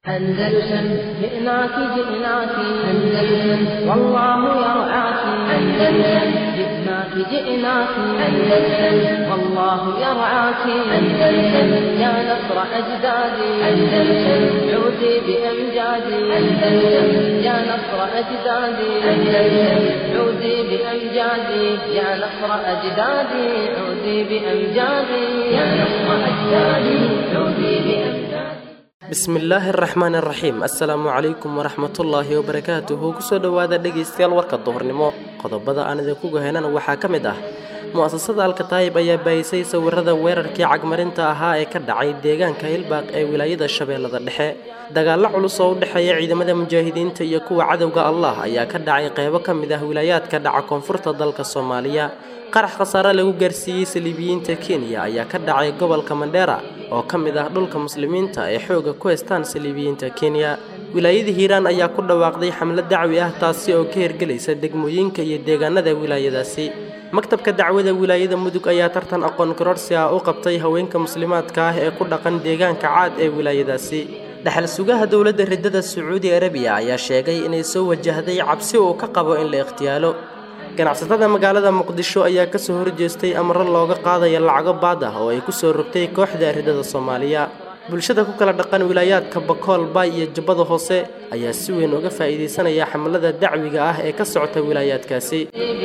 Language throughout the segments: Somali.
أندلسن جئناك جئناك أندلسن والله يرعاك أندلسن جئناك جئناك أندلسن والله يرعاك أندلسن يا نصر أجدادي أندلسن عودي بأمجادي أندلسن يا نصر أجدادي أندلسن عودي بأمجادي يا نصر أجدادي عودي بأمجادي يا نصر أجدادي عودي بأمجادي bismillaahi araxmaan araxiim assalaamu calaykum waraxmatullaahi wabarakaatuhu kusoo dhowaada dhegaystayaal warka duhurnimo qodobada aan idinku gahaynana waxaa ka mid ah mu'asasada alkataayib ayaa baayisay sawirada weerarkii cagmarinta ahaa ee ka dhacay deegaanka hilbaaq ee wilaayada shabeellada dhexe dagaallo culus oo u dhexeeya ciidamada mujaahidiinta iyo kuwa cadowga allah ayaa ka dhacay qeybo ka mid ah wilaayaadka dhaca koonfurta dalka soomaaliya qarax khasaare lagu gaarsiiyey saliibiyiinta kenya ayaa ka dhacay gobolka mandheera oo ka mid ah dhulka muslimiinta ee xooga ku haystaan saliibiyiinta kenya wilaayada hiiraan ayaa ku dhawaaqday xamlad dacwi ah taasi oo ka hirgelaysa degmooyinka iyo deegaanada wilaayadaasi maktabka dacwada wilaayada mudug ayaa tartan aqoon kororsi ah u qabtay haweenka muslimaadka ah ee ku dhaqan deegaanka caad ee wilaayadaasi dhexal sugaha dowladda riddada sacuudi arabiya ayaa sheegay inay soo wajahday cabsi uu ka qabo in la ikhtiyaalo ganacsatada magaalada muqdisho ayaa kasoo horjeestay amro looga qaadaya lacago baad ah oo ay kusoo rogtay kooxda riddada soomaaliya bulshada ku kala dhaqan wilaayaadka bakool baay iyo jubbada hoose ayaa si weyn uga faa'iidaysanaya xamlada dacwiga ah ee ka socota wilaayaadkaasi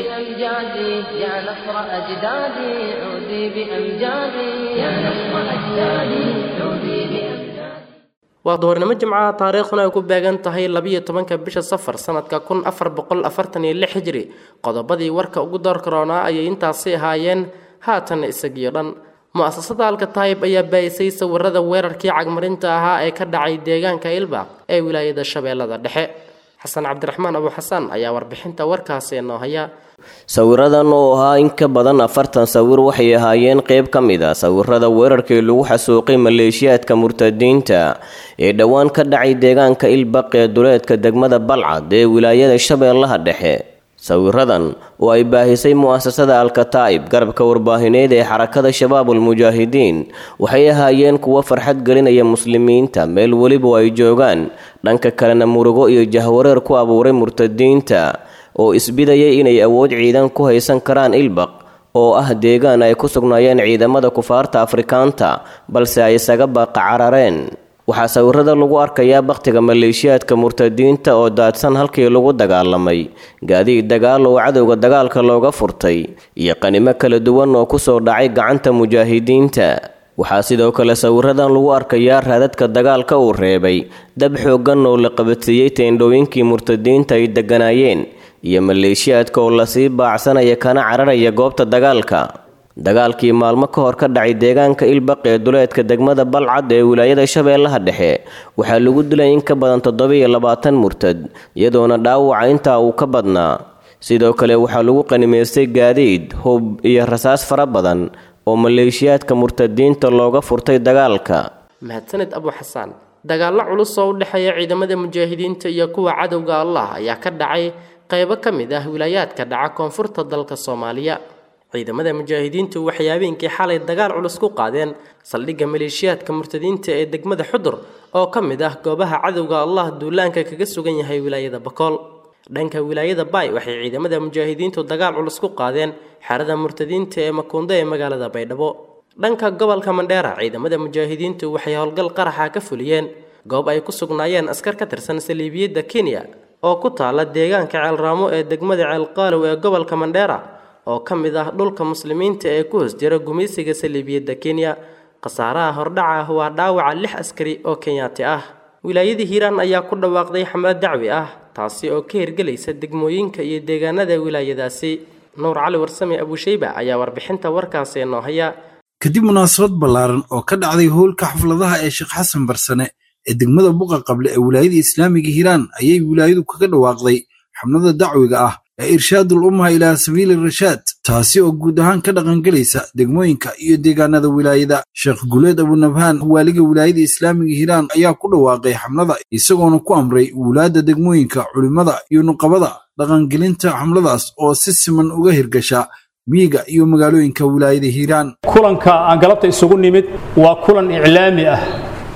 بأمجادي يا نصر أجدادي عودي بأمجادي يا نصر أجدادي عودي بأمجادي waa duhurnimo jimcaha taariikhduna ay ku beegan tahay labiyo tobanka bisha safar sanadka kun afar boqol afartan iyo lix hijri qodobadii warka ugu door karoonaa ayay intaasi ahaayeen haatan isagiyo dhan mu'asasada alkataayib ayaa baayisay sawirada weerarkii cagmarinta ahaa ee ka dhacay deegaanka ilbaaq ee wilaayada shabeellada dhexe xasan cabdiraxmaan abu xasan ayaa warbixinta warkaasi noo haya sawiradan oo ahaa in ka badan afartan sawir waxay ahaayeen qayb ka mid a sawirada weerarkii lagu xasuuqay maleeshiyaadka murtadiinta ee dhowaan ka dhacay deegaanka ilbaq ee duleedka degmada balcad ee wilaayada shabeellaha dhexe sawiradan oo ay baahisay mu'asasada alkataa'ib garabka warbaahineed ee xarakada shabaabul mujaahidiin waxay ahaayeen kuwo farxad gelinaya muslimiinta meel weliba ay joogaan dhanka kalena murugo iyo jahwareer ku abuuray murtadiinta oo isbidayay inay awood ciidan ku haysan karaan ilbaq oo ah deegaan ay ku sugnaayeen ciidamada kufaarta afrikaanta balse ay isaga baaqa carareen waxaa sawirada lagu arkayaa bakhtiga maleeshiyaadka murtadiinta oo daadsan halkii lagu dagaalamay gaadiid dagaal oo cadowga dagaalka looga furtay iyo qanimo kala duwan oo kusoo dhacay gacanta mujaahidiinta waxaa sidoo kale sawiradan lagu arkayaa raadadka dagaalka uu reebay dab xooggan oo la qabatiyey teendhooyinkii murtadiinta ay degganaayeen iyo maleeshiyaadka oo lasii baacsanaya kana cararaya goobta dagaalka dagaalkii maalmo ka hor ka dhacay deegaanka ilbaq ee duleedka degmada balcad ee wilaayada shabeellaha dhexe waxaa lagu dilay in ka badan toddobiyo labaatan murtad iyadoona dhaawaca intaa uu ka badnaa sidoo kale waxaa lagu qanimaystay gaadiid hub iyo rasaas fara badan oo maleeshiyaadka murtadiinta looga furtay dagaalka mahadsaned abu xasaan dagaallo culus oo u dhexeeya ciidamada mujaahidiinta iyo kuwa cadowga allah ayaa ka dhacay qaybo ka mid ah wilaayaadka dhaca koonfurta dalka soomaaliya ciidamada mujaahidiintu waxay habeenkii xalay dagaal culus ku qaadeen saldhigga maleeshiyaadka murtadiinta ee degmada xudur oo ka mid ah goobaha cadowga allah duulaanka kaga sugan yahay wilaayada bakool dhanka wilaayada baay waxay ciidamada mujaahidiintu dagaal culus ku qaadeen xerada murtadiinta ee makuundo ee magaalada baydhabo dhanka gobolka mandheera ciidamada mujaahidiintu waxay howlgal qaraxa ka fuliyeen goob ay ku sugnaayeen askar ka tirsan saliibiyadda kenya oo ku taala deegaanka ceelraamo ee degmada ceelqaalow ee gobolka mandheera oo ka mid ah dhulka muslimiinta ee ku hoos jira gumaysiga saliibiyadda kenya khasaaraha hordhaca ah waa dhaawaca lix askari oo kenyaati ah wilaayada hiiraan ayaa ku dhawaaqday xamlad dacwi ah taasi oo ka hirgelaysa degmooyinka iyo deegaanada wilaayadaasi nuur cali warsame abuushayba ayaa warbixinta warkaasi noo haya kadib munaasabad ballaaran oo ka dhacday howlka xafladaha ee sheekh xasan barsane ee degmada buqa qable ee wilaayada islaamiga hiiraan ayay wilaayadu kaga dhawaaqday xamlada dacwiga ah ee irshaadul umma ilaa sabiili rashaad taasi oo guud ahaan ka dhaqangelaysa degmooyinka iyo deegaanada wilaayada sheekh guleed abunabhaan waaliga wilaayada islaamiga hiiraan ayaa ku dhawaaqay xamlada isagoona ku amray wulaadda degmooyinka culimmada iyo nuqabada dhaqangelinta xamladaas oo si siman uga hirgasha miyiga iyo magaalooyinka wilaayada hiiraan kulanka aan galabta isugu nimid waa kulan iclaami ah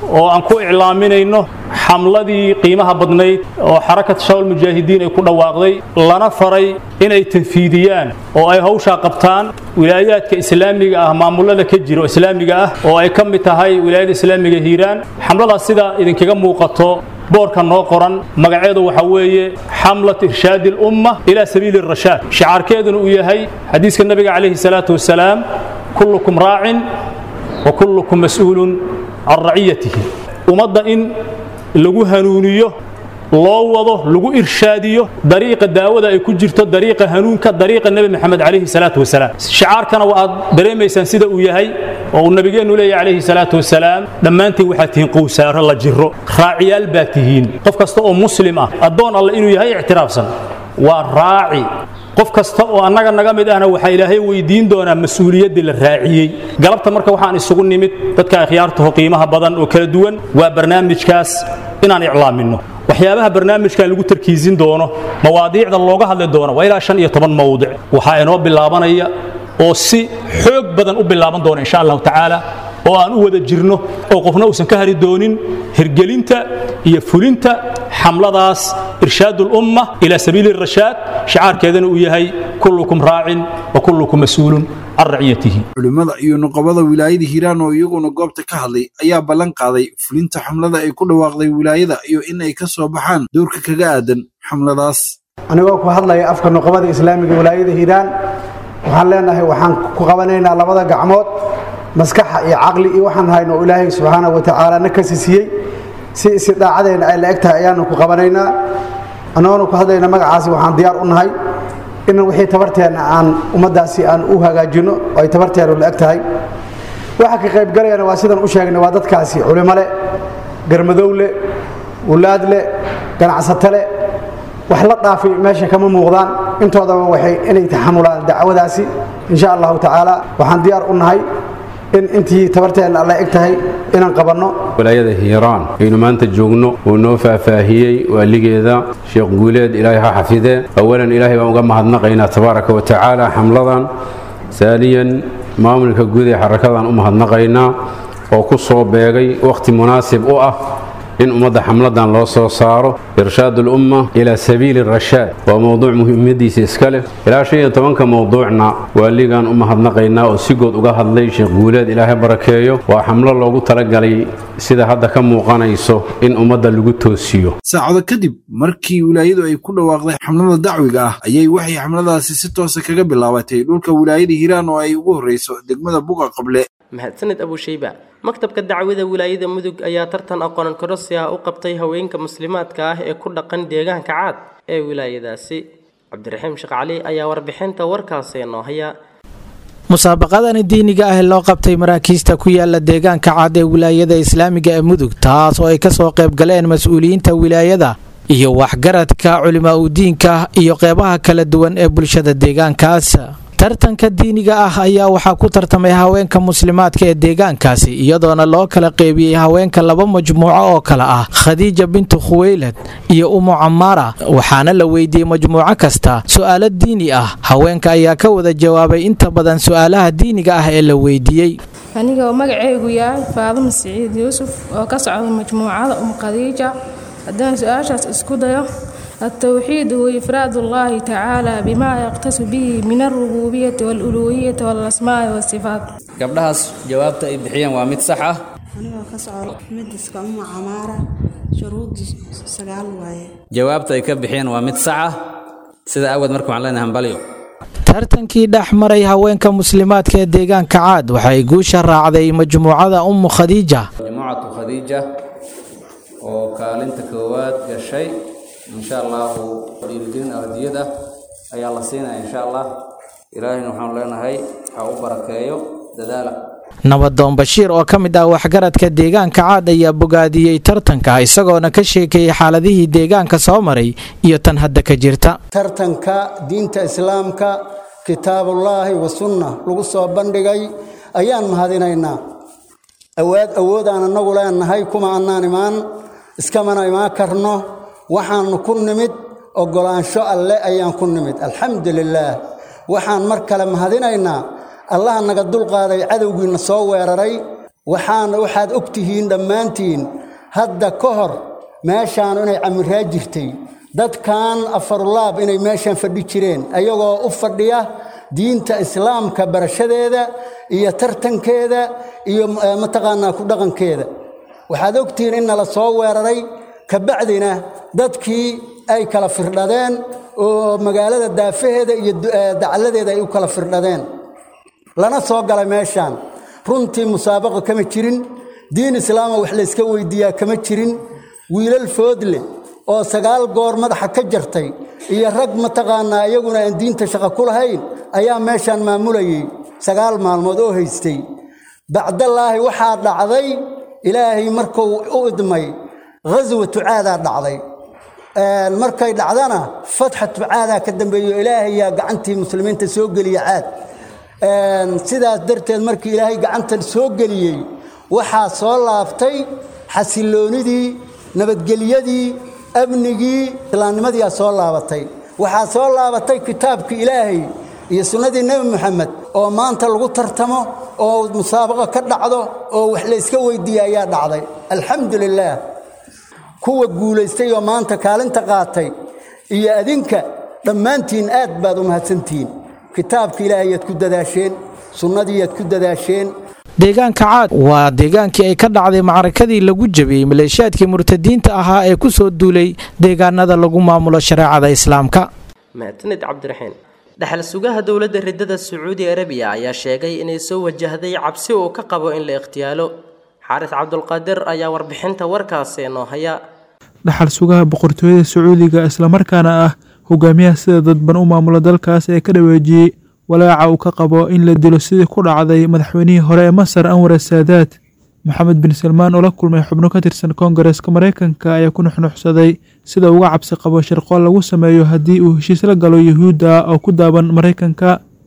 oo aan ku iclaaminayno xamladii qiimaha badnayd oo xarakat shawal mujaahidiin ay ku dhawaaqday lana faray inay tanfiidiyaan oo ay hawshaa qabtaan wilaayaadka islaamiga ah maamulada ka jira oo islaamiga ah oo ay ka mid tahay wilaayada islaamiga hiiraan xamladaas sida idinkaga muuqato boorka noo qoran magaceedu waxa weeye xamlat irshaadi lumma ilaa sabiili rashaad shicaarkeeduna uu yahay xadiiska nabiga calayhi salaatu wasalaam kullukum raacin wa kullukum mas'uulun can raciyatihi ummadda in lagu hanuuniyo loo wado lagu irshaadiyo dariiqa daawada ay ku jirto dariiqa hanuunka dariiqa nebi maxamed calayhi salaatu wasalaam shicaarkana waa aad dareemaysaan sida uu yahay oo uu nabigeennu leeyahy calayhi salaatu wasalaam dhammaantiin waxaad tihiin qowsaaro la jiro raaciyaal baa tihiin qof kasta oo muslim ah addoon alle inuu yahay ictiraafsan waa raaci qof kasta oo annaga naga mid ahna waxaa ilaahay weydiin doonaa mas-uuliyaddii la raaciyey galabta marka waxaan isugu nimid dadka akhyaartaho qiimaha badan oo kala duwan waa barnaamijkaas inaan iclaaminno waxyaabaha barnaamijkan lagu tarkiisin doono mawaadiicda looga hadli doono waa ilaa shan iyo toban mawdic waxaa inoo bilaabanaya oo si xoog badan u bilaaban doona insha allahu tacaala oo aan u wada jirno oo qofna uusan ka hari doonin hirgelinta iyo fulinta xamladaas irshaad ulumma ilaa sabiili rashaad shicaarkeedana uu yahay kullukum raacin wa kullukum mas-uulun can raciyatihi culimmada iyo nuqabada wilaayada hiiraan oo iyaguna goobta ka hadlay ayaa ballan qaaday fulinta xamlada ay ku dhawaaqday wilaayada iyo in ay ka soo baxaan dowrka kaga aadan xamladaas anigoo ku hadlaya afka nuqabada islaamiga wilaayada hiiraan waxaan leenahay waxaan ku qabanaynaa labada gacmood maskaxa iyo caqli iyo waxaan hayno oo ilaahay subxaanahu wa tacaala na kasi siiyey si istidaacadeenna ay la eg tahay ayaanu ku qabanaynaa annagoona ku hadlayna magacaasi waxaan diyaar u nahay inan wixii tabarteenna aan ummaddaasi aan u hagaajinno oo ay tabarteennu la eg tahay waxa ka qaybgalayana waa sidan u sheegnay waa dadkaasi culimo leh garmadow leh wulaad leh ganacsato leh wax la dhaafay meesha kama muuqdaan intoodaba waxay inay taxamulaan dacwadaasi insha allahu tacaala waxaan diyaar u nahay in intii tabarteenna alla eg tahay inaan qabanno walaayada hiiraan aynu maanta joogno uu noo faahfaahiyey waaligeeda sheekh guuleed ilaahay ha xafidee awalan ilaahay baan uga mahadnaqaynaa tabaaraka wa tacaala xamladan saaniyan maamulka guud ee xarakadan u mahadnaqaynaa oo ku soo beegay wakhti munaasib u ah in ummadda xamladan loo soo saaro irshaad ulumma ilaa sabiili rashaad waa mowduuc muhiimadiisa iska leh ilaa shan iyo tobanka mowduucna waaligan u mahadnaqaynaa oo si good uga hadlay sheekh guuleed ilaahay barakeeyo waa xamlo loogu talagalay sida hadda ka muuqanayso in ummadda lagu toosiyo saacado kadib markii wilaayadu ay ku dhawaaqday xamlada dacwiga ah ayay waxay xamladaasi si toosa kaga bilaabatay dhulka wilaayada hiiraan oo ay ugu horreyso degmada buqa qable mahadsaned abushayba maktabka dacwada wilaayada mudug ayaa tartan aqoon kororsi ah u qabtay haweenka muslimaadka ah ee ku dhaqan deegaanka caad ee wilaayadaasi cabdiraxiim sheekh cali ayaa warbixinta warkaasi noo haya musaabaqadani diiniga ah ee loo qabtay maraakiista ku yaala deegaanka cad ee wilaayada islaamiga ee mudug taas oo ay kasoo qayb galeen mas-uuliyiinta wilaayada iyo waxgaradka culimaa udiinka iyo qeybaha kala duwan ee bulshada deegaankaas tartanka diiniga ah ayaa waxaa ku tartamay haweenka muslimaadka ee deegaankaasi iyadoona loo kala qeybiyey haweenka laba majmuuco oo kale ah khadiija bintu khuweylad iyo umu camaara waxaana la weydiiyey majmuuco kasta su-aalo diini ah haweenka ayaa ka wada jawaabay inta badan su-aalaha diiniga ah ee la weydiiyey aniga oo magaceygu yahay faadimo siciid yuusuf oo ka socda majmuucada um khadiija haddaan su-aashaas isku dayo التوحيد هو إفراد الله تعالى بما يقتص به من الربوبية والألوهية والأسماء والصفات gabdhahaas jawaabta ay bixiyeen waa mid sax ah anigoo ka socdo midiska uma camaara shuruudii sagaal waaye jawaabta ay ka bixiyeen waa mid sax ah sida awgeed marka waxaan leenahay hambalyo tartankii dhex maray haweenka muslimaadka ee deegaanka caad waxay guusha raacday majmuucada ummu khadiija majmuucatu khadiija oo kaalinta koowaad gashay insha allahu dhiirigelin ardiyad ah ayaa la siinaya insha allah ilaahayna waxaanu leenahay ha u barakeeyo dadaala nabadoon bashiir oo ka mid ah waxgaradka deegaanka caad ayaa bogaadiyey tartanka isagoona ka sheekeeyey xaaladihii deegaanka soo maray iyo tan hadda ka jirta tartanka diinta islaamka kitaabullaahi wa sunna lagu soo bandhigay ayaan mahadinaynaa awaad awoodaan annagu leenahay kuma annaan imaan iskamana imaan karno waxaannu ku nimid oggolaansho alle ayaan ku nimid alxamdu lilaah waxaan mar kale mahadinaynaa allaha naga dulqaaday cadowgiina soo weeraray waxaana waxaad og tihiin dhammaantiin hadda ka hor meeshaan inay camiraa jirtay dadkan afarulaab inay meeshaan fadhi jireen ayagoo u fadhiya diinta islaamka barashadeeda iyo tartankeeda iyo mataqaanaa ku dhaqankeeda waxaad ogtihiin in nala soo weeraray kabacdina dadkii ay kala firdhadeen oo magaalada daafaheeda iyo dacalladeeda ay u kala firdhadeen lana soo galay meeshaan runtii musaabaqa kama jirin diin islaama wax layska weydiiyaa kama jirin wiilal foodle oo sagaal goor madaxa ka jartay iyo rag mataqaanaa iyaguna aan diinta shaqo ku lahayn ayaa meeshaan maamulayay sagaal maalmood oo haystay bacdallaahi waxaa dhacday ilaahay markuu u idmay ghaswatu caadaa dhacday markay dhacdana fatxatu caadaa ka dambeeyo ilaahayaa gacantii muslimiinta soo geliya caad sidaas darteed markii ilaahay gacantan soo geliyey waxaa soo laabtay xasilloonidii nabadgelyadii amnigii islaamnimadiiaa soo laabatay waxaa soo laabatay kitaabkii ilaahay iyo sunnadii nebi moxamed oo maanta lagu tartamo oo musaabaqo ka dhacdo oo wax layska weydiiya ayaa dhacday alxamdu lilaah kuwa guulaystay oo maanta kaalinta qaatay iyo adinka dhammaantiin aad baad u mahadsantihiin kitaabka ilaahayaad ku dadaasheen sunnadiiyaad ku dadaasheen deegaanka caad waa deegaankii ay ka dhacday macrakadii lagu jabiyey maleeshiyaadkii murtadiinta ahaa ee ku soo duulay deegaanada lagu maamulo shareecada islaamka mahadsanid cabdiraxiin dhexal sugaha dowladda ridada sacuudi arabiya ayaa sheegay inay soo wajahday cabsi uu ka qabo in la ikhtiyaalo xaaris cabdulqaadir ayaa warbixinta warkaasi noo haya dhaxal sugaha boqortooyada sacuudiga islamarkaana ah hogaamiyaha sida dadban u maamula dalkaas ee ka dhaweejiyey walaaca uu ka qabo in la dilo sidii ku dhacday madaxweynihii hore ee masar anwar saadaad maxamed bin salmaan oo la kulmay xubno ka tirsan koongareeska maraykanka ayaa ku nuxnuxsaday sida uga cabsi qabo shirqool lagu sameeyo haddii uu heshiis la galo yuhuudda oo ku daaban maraykanka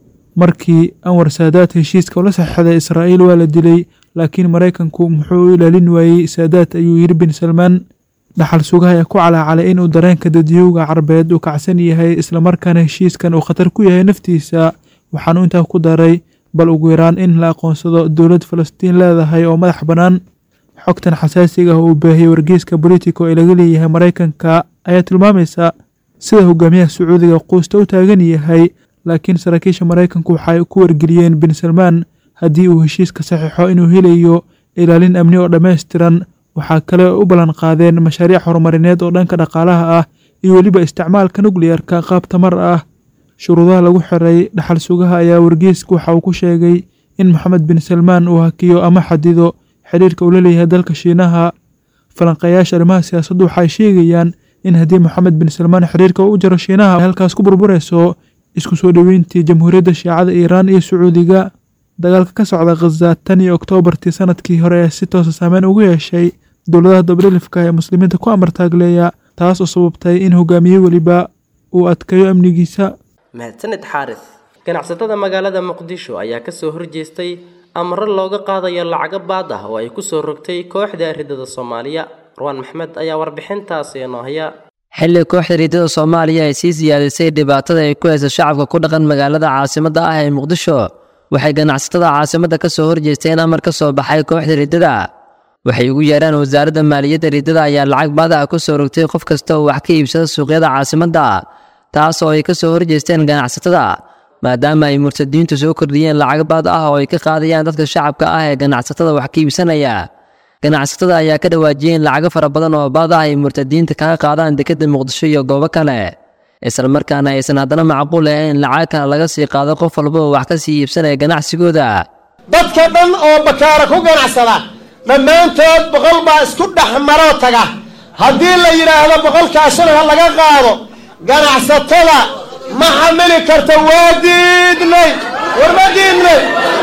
markii anwar saadaad heshiiska ula saxeixday israa'iil waa la dilay laakiin maraykanku muxuu u ilaalin waayey saadaad ayuu yidhi bin salmaan dhaxal sugaha ayaa ku calaacalay inuu dareenka dadyowga carbeed uu kacsan yahay islamarkaana heshiiskan uu khatar ku yahay naftiisa waxaanu intaa ku daray bal ugu yaraan in la aqoonsado dowlad falastiin leedahay oo madax bannaan xogtan xasaasiga ah uu baahiyey wargeyska bolitico ee laga leeyahay maraykanka ayaa tilmaamaysa sida hogaamiyaha sacuudiga quusta u taagan yahay laakiin saraakiisha maraykanku waxay ku wargeliyeen bin salmaan haddii uu heshiiska saxiixo inuu helayo ilaalin amni oo dhammaystiran waxaa kale u ballan qaadeen mashaariic horumarineed oo dhanka dhaqaalaha ah iyo weliba isticmaalka nukliyarka qaab tamar ah shuruudaha lagu xiray dhaxal sugaha ayaa wargeysku waxa uu ku sheegay in moxamed bin salmaan uu hakiyo ama xadido xidhiirka uu la leeyahay dalka shiinaha falanqeeyaasha arrimaha siyaasaddu waxay sheegayaan in haddii moxamed bin salmaan xiriirka u jaro shiinaha halkaas ku burburayso isku soo dhoweyntii jamhuuriyadda shiicada iiraan iyo sacuudiga dagaalka ka socda khaza tan iyo oktoobartii sanadkii hore ee si toosa saameyn ugu yeeshay dowladaha dabdhilifka ee muslimiinta ku amartaagleeya taas oo sababtay in hogaamiye weliba uu adkeeyo amnigiisa mahadsanid xaaris ganacsatada magaalada muqdisho ayaa kasoo horjeestay amro looga qaadayo lacago baad ah oo ay kusoo rogtay kooxda ridada soomaaliya marwaan maxmed ayaa warbixintaasi noo haya xilli kooxda riidada soomaaliya ay sii siyaadisay dhibaatada ay ku haysa shacabka ku dhaqan magaalada caasimadda ah ee muqdisho waxay ganacsatada caasimadda ka soo horjeesteen amar ka soo baxay kooxda riddada waxay ugu yeeraan wasaaradda maaliyadda riddada ayaa lacag baada ah ku soo rogtay qof kasta oo wax ka iibsada suuqyada caasimadda taas oo ay ka soo horjeesteen ganacsatada maadaama ay murtadiintu soo kordhiyeen lacag baad ah oo ay ka qaadayaan dadka shacabka ah ee ganacsatada wax ka iibsanaya ganacsatada ayaa ka dhawaajiyeen lacago fara badan oo baad ah ay murtadiinta kaga qaadaan dekedda muqdisho iyo goobo kale islamarkaana aysan haddana macquul ahayn lacag kale laga sii qaado qof walba oo wax ka sii iibsanaya ganacsigooda dadka dhan oo bakaara ku ganacsada dhammaantood boqol baa isku dhex maroo taga haddii la yidhaahdo boqolkaasuna ha laga qaado ganacsatada ma xamili karta waa diidnay war ma diidnay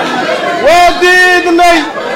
waa diidnay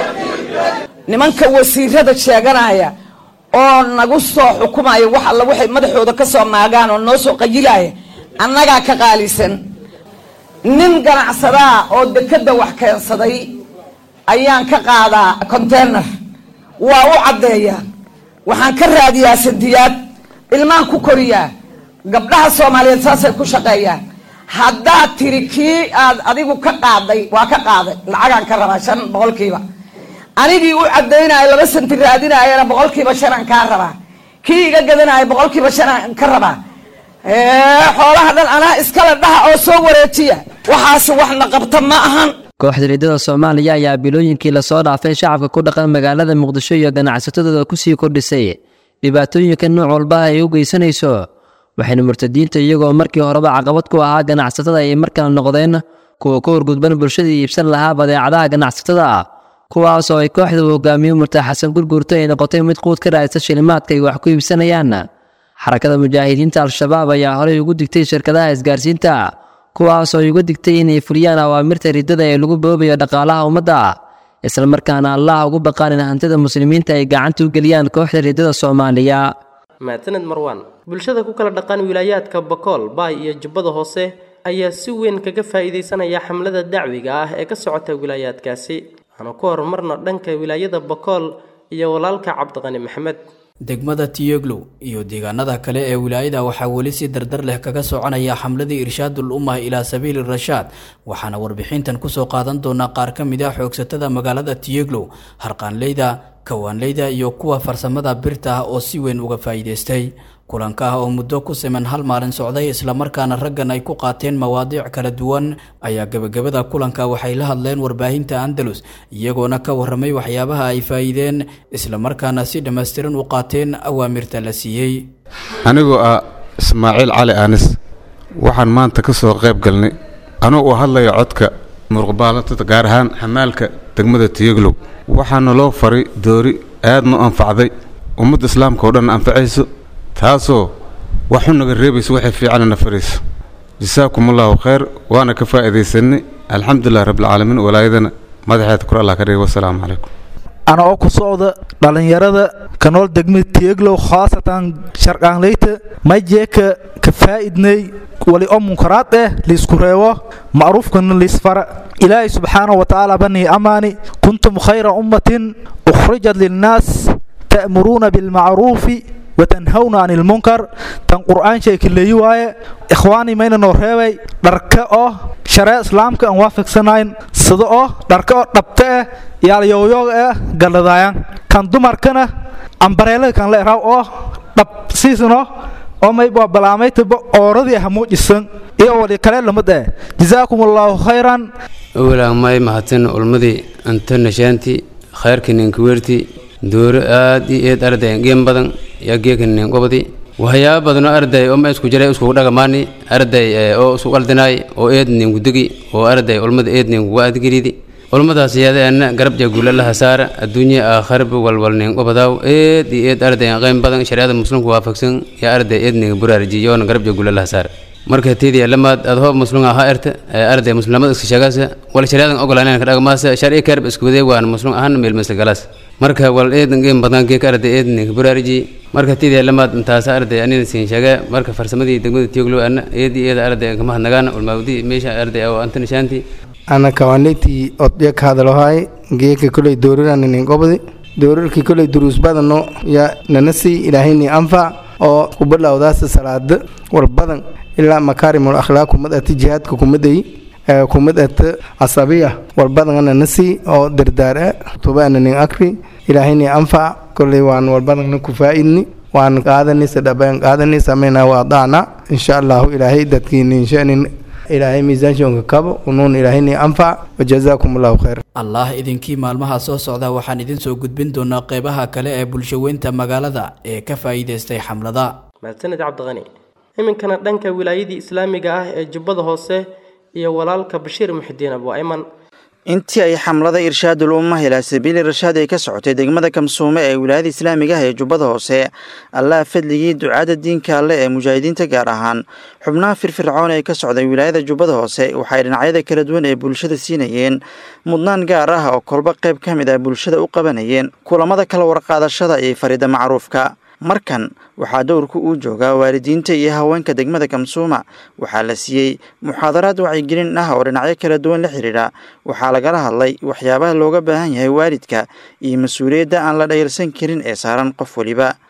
nimanka wasiirada sheeganaya oo nagu soo xukumaya wax alla waxay madaxooda ka soo maagaan oo noo soo qayilaya annagaa ka qaalisan nin ganacsadaa oo dekadda wax keensaday ayaan ka qaadaa container waa u caddeeyaa waxaan ka raadiyaa sandiyaad ilmaan ku koriyaa gabdhaha soomaaliyeed saasay ku shaqeeyaan haddaad tiri kii aad adigu ka qaaday waa ka qaaday lacagaan ka rabaa shan boqolkiiba anigii u caddaynaya laba santi raadinayana boqolkiiba shanaan kaa rabaa kii iga gadanaya boqolkiiba shanaan ka rabaa xoolaha dhan anaa iskala dhaha oo soo wareejiya waxaas waxna qabta ma ahan kooxda riddada soomaaliya ayaa bilooyinkii lasoo dhaafay shacabka ku dhaqan magaalada muqdisho iyo ganacsatadooda kusii kordhisay dhibaatooyinka nooc walba ay u geysanayso waxayna murtadiinta iyagoo markii horeba caqabad ku ahaa ganacsatada ay markale noqdeen kuwa ka horgudban bulshada iibsan lahaa badeecadaha ganacsatada kuwaas oo ay kooxda uu hogaamiyo murtaa xasan gurguurto ay noqotay mid quud ka raadisa shilimaadka ay wax ku iibsanayaan xarakada mujaahidiinta al-shabaab ayaa horey ugu digtay shirkadaha isgaarsiinta kuwaas oo uga digtay inay fuliyaan awaamirta riddada ee lagu boobayo dhaqaalaha ummadda islamarkaana allah ugu baqaanin hantida muslimiinta ay gacanta u geliyaan kooxda riddada soomaaliya mahadsaned marwaan bulshada ku kala dhaqan wilaayaadka bakool baay iyo jubbada hoose ayaa si weyn kaga faa'iidaysanaya xamlada dacwiga ah ee ka socota wilaayaadkaasi aanu ku horumarno dhanka wilaayada bakool iyo walaalka cabdiqani maxamed degmada tiyoglow iyo deegaanada kale ee wilaayada waxaa weli si dardar leh kaga soconaya xamladii irshaadul ummah ilaa sabiili rashaad waxaana warbixintan kusoo qaadan doonaa qaar ka mid ah xoogsatada magaalada tiyoglow harqaanleyda kawaanleyda iyo kuwa farsamada birta ah oo si weyn uga faa'iidaystay kulanka ah oo muddo ku siman hal maalin socday islamarkaana raggan ay ku qaateen mawaadiic kala duwan ayaa gebagabada kulanka waxay la hadleen warbaahinta andalus iyagoona ka warramay waxyaabaha ay faa'iideen islamarkaana si dhammaystiran u qaateen awaamirta la siiyey anigoo ah ismaaciil cali aanis waxaan maanta ka soo qayb galnay anuu uu hadlaya codka muruqbaalatada gaar ahaan xamaalka degmada tiyoglow waxaana loo faray doori aadna u anfacday ummadda islaamka oo dhan anfacayso taasoo waxu naga reebayso waxay fiicanana farayso jasaakum allahu khayr waana ka faa'iidaysanay alxamdulilah rabbilcaalamiin walaayadana madaxeeda kor allah ka dhigay wasalaamu calaykum ana oo ku socda dhallinyarada kanool degmada tieglow khaasatan sharqaanleyta majeeka ka faa'idnay wali oo munkaraad eh liisku reebo macruufkana liisfara ilaahay subxaanahu wa tacaala banii amaani kuntum khayra ummatin ukhrijat linnaas ta'muruuna bilmacruufi watanhawna can ilmunkar tan qur'aan sheeki leeyi waaye ikhwaani mayna noo reebay dharka oo sharee islaamka aan waafaqsanayn sida oo dharka oo dhabta ah yaalyooyoog ah galladaayan kan dumarkana ambareelada kan la eraw oo dhab siisano oo mayba balaamaytaba ooradii ah muujisan iyo wali kale lamid eh jazaakum allahu khayran awalaa may mahadsan ulmadii anta nashaanti khayrka ninkaweerti dooro aad iyo eed arday geen badan yaa geeka nin gobodi waxyaaba badanoo arday oo ma isku jiray iskugu dhagamaani arday oo isku qaldinaay oo eed nin gudigi oo arday ulmada eed nin kugu adgiridi ulmadaas yaadaana garab jaguula laha saara adduunya aakharba walwal nin gobodaaw eed iyo eed arday qayn badan shariicada muslimka waafaqsan yaa arday eed nin buraarijiyoona garab jaguula laha saara marka tiidiya lamaad aad hoob muslim ahaa erta arday muslimada iska sheegaasa wal shariicadan ogolaanen ka dhagmaasa sharci karb isku wadee waan muslim ahaan meel masla galaas marka wal eedan geen badan geeka arday eedan ka buraariji marka tiidiya lamaad intaasa arday anina siin sheega marka farsamadii degmada tioglo ana eedi eeda arday kama hadnagaan ulmaawdi meesha arday oo anta nishaanti ana kawaanleyti odya ka hadalohay geeka koley doorirananin gobodi doorirkii koley duruus badano ya nanasi ilaahayni anfac oo kubalawdaasa salaada war badan ilaa makaarimul akhlaaq kumad ata jihaadka kumaday kumad ata casabiya war badan nanasi oo dardaara tubaana nin akri ilaahayni anfac koley waan war badanna ku faa'idni waan qaadanaysa dhaban qaadani samayna waa daana insha allahu ilaahay dadkiini inshanin ilaahay miisaanshonka kabo unuun ilaahayni anfac wajazaakum allahu khayr allah idinkii maalmaha soo socda waxaan idin soo gudbin doonaa qeybaha kale ee bulshaweynta magaalada ee ka faa'iidaystay xamlada mahadsanid cabdiqani iminkana dhanka wilaayadii islaamiga ah ee jubbada hoose iyo walaalka bashiir muxidiin abu ayman intii ay xamlada irshaadul ummah ilaa sabiili rashaad ay ka socotay degmada kamsuume ee wilaayada islaamiga ah ee jubbada hoose allaha fadligii ducaada diinka alle ee mujaahidiinta gaar ahaan xubnaha firfircoon ee ka socday wilaayada jubbada hoose waxay dhinacyada kala duwan ee bulshada siinayeen mudnaan gaar ah oo kolba qayb ka mid ah bulshada u qabanayeen kulamada kala warqaadashada iyo farida macruufka markan waxaa dowrku uu joogaa waalidiinta iyo haweenka degmada kamsuuma waxaa la siiyey muxaadaraad wacyigelin ah oo dhinacyo kala duwan la xidhiidha waxaa lagala hadlay waxyaabaha looga baahan yahay waalidka iyo mas-uuliyadda aan la dhayalsan karin ee saaran qof weliba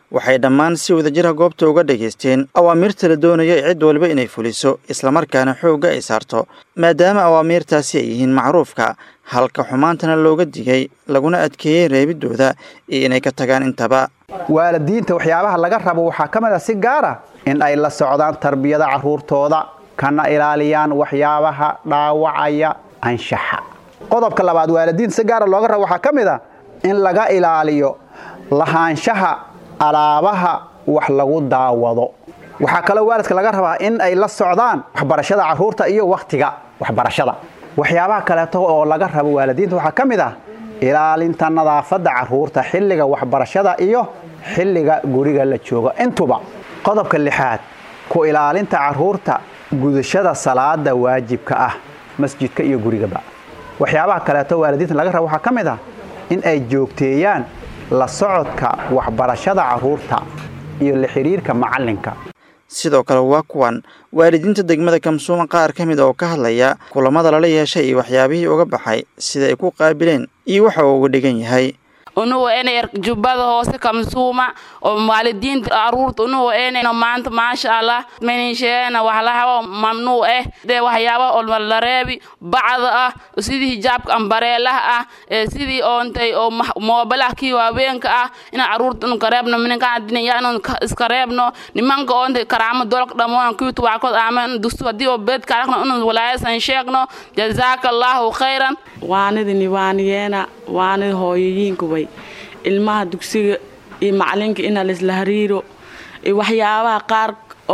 waxay dhammaan si wadajira goobta uga dhegaysteen awaamiirta la doonayo cid walba inay fuliso islamarkaana xoogga ay saarto maadaama awaamiirtaasi ay yihiin macruufka halka xumaantana looga digay laguna adkeeyey reebidooda iyo inay ka tagaan intaba waalidiinta waxyaabaha laga rabo waxaa ka mid a si gaara in ay la socdaan tarbiyada carruurtooda kana ilaaliyaan waxyaabaha dhaawacaya anshaxa qodobka labaad waalidiinta si gaara looga rabo waxaa ka mid a in laga ilaaliyo lahaanshaha alaabaha wax lagu daawado waxaa kaloo waalidka laga rabaa in ay la socdaan waxbarashada carruurta iyo wakhtiga waxbarashada waxyaabaha kaleeto oo laga rabo waalidiinta waxaa ka mid ah ilaalinta nadaafadda carruurta xilliga waxbarashada iyo xilliga guriga la joogo intuba qodobka lixaad ku ilaalinta carruurta gudashada salaada waajibka ah masjidka iyo gurigaba waxyaabaha kaleeto waalidiinta laga rabo waxaa ka mid ah in ay joogteeyaan la socodka waxbarashada carruurta iyo la xidhiirka macallinka sidoo kale waa kuwan waalidiinta degmada kamsuuma qaar ka mid oo ka hadlaya kulamada lala yeeshay iyo waxyaabihii uga baxay sida ay ku qaabileen iyo waxa uu uga dhigan yahay unugu enay jubbada hoose kamsuuma oo waalidiinta aruurta unugu enayno maanta maasha allah menisheena waxlahawa mamnuu eh dee waxyaaba oo la reebi bacda ah sidii hijaabka ambareelaha ah ee sidii oontay oo moobalaha kii waaweenka ah inaan aruurta inu kareebno mininkaadinaya inuu iska reebno nimanka oontay karaamo dolka dhamoon kiitu waakood aamen dustu haddii oo beedka aragno inuu walaayasan sheegno jazaaka allahu khayran waanidini waaniyeena waanid hooyoyiinka way ilmaha dugsiga iyo macalinka ina laisla hariiro iyo waxyaabaha qaar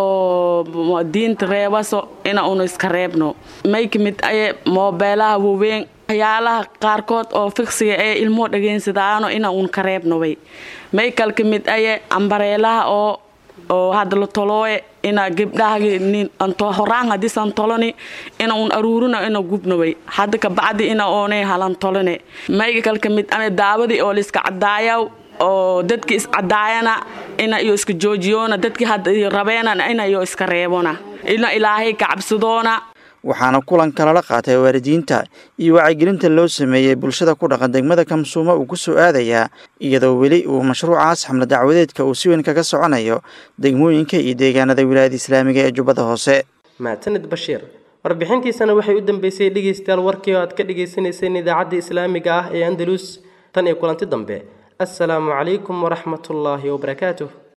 oo diinta reebaso ina unu iska reebno may ka mid aye moobeelaha waweyn waxyaalaha qaarkood oo fiksiga ee ilmuhu dhageynsadaano ina un ka reebno way may kal ka mid aye ambareelaha oo oo hadda la tolooye ina gabdhaha horaan hadiisan toloni ina un aruurina ina gubnaway hadda kabacdi ina oonay halan tolone mayga kal ka mid ame daawadii oo layska cadaayaw oo dadki iscadaayana ina iyo iska joojiyoona dadkii hadda rabeena ina iyo iska reebona ina ilaahay kacabsadoona waxaana kulanka lala qaatay waalidiinta iyo wacyigelinta loo sameeyey bulshada ku dhaqan degmada kamsuuma uu ku soo aadayaa iyadoo weli uu mashruucaas xamle dacwadeedka uu si weyn kaga soconayo degmooyinka iyo deegaanada wilaayada islaamiga ee jubbada hoose mahadsanid bashiir warbixintiisana waxay u dambeysay dhegeystayaal warkii oo aad ka dhagaysanayseen idaacadda islaamiga ah ee andalus tan iyo kulanti dambe assalaamu calaykum waraxmatullaahi wabarakaatuh